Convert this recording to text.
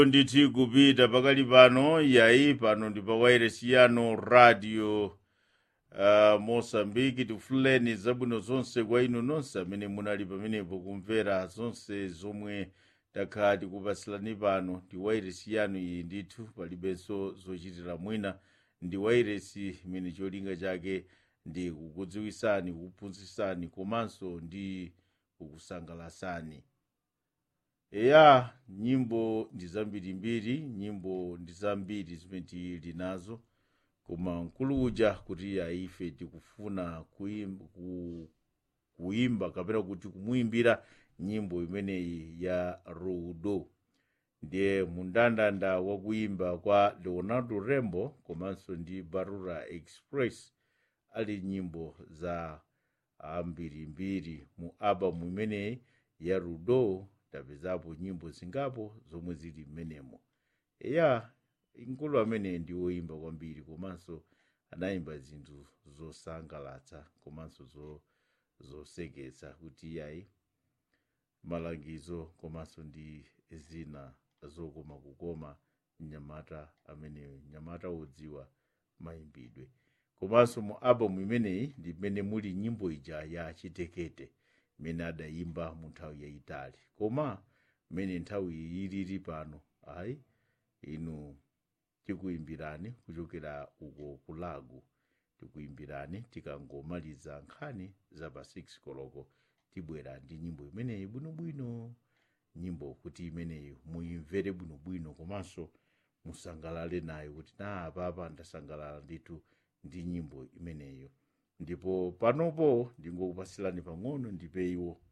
nditi kupita pakali pano yayi pano ndi pa wairesi yano radio uh, mosambiki tifuleni zabwino zonse kwa inu nonse amene munali pamenepo kumvera zonse zomwe takhala tikupasilani pano ndi wairesi yanu iyi ndithu palibenso zochitira mwina ndi wairesi imene cholinga chake ndi kukudziwisani kukuphunzitsani komanso ndi kukusangalatsani eya nyimbo ndi zambirimbiri nyimbo ndi zambiri zimene tili nazo koma mkulu uja kuti ife tikufuna kuimba, ku, kuimba kapena kuti kumuimbira nyimbo imeneyi ya rudo ndiye mundandanda wa kuimba kwa leonardo rembo komanso ndi barura express ali nyimbo za ambirimbiri mu albamu imeneyi ya rudo tapezapo nyimbo zingapo zomwe zili mmenemo eya mkulu amene ndi woimba kwambiri komanso anayimba zinthu zosangalatsa komanso zo, zoseketsa kuti yayi malangizo komanso ndi zina zokoma kukoma mnyamata amene mnyamata wodziwa mayimbidwe komanso mu albamu imeneyi ndi mmene muli nyimbo ija ya chitekete imene adayimba mu nthawi yayitali koma mmene nthawi ilili pano ayi inu tikuimbirani kuchokera uko kulagu tikuimbirani tikangomaliza nkhani za pa 6 koloko tibwera ndi nyimbo imeneyi bwinobwino nyimbo kuti imeneyi muimvere bwinobwino komanso musangalale nayo kuti na apapa ndasangalala ndithu ndi nyimbo imeneyo ndipo panopo ndingokupasilani pang'ono ndipe iwo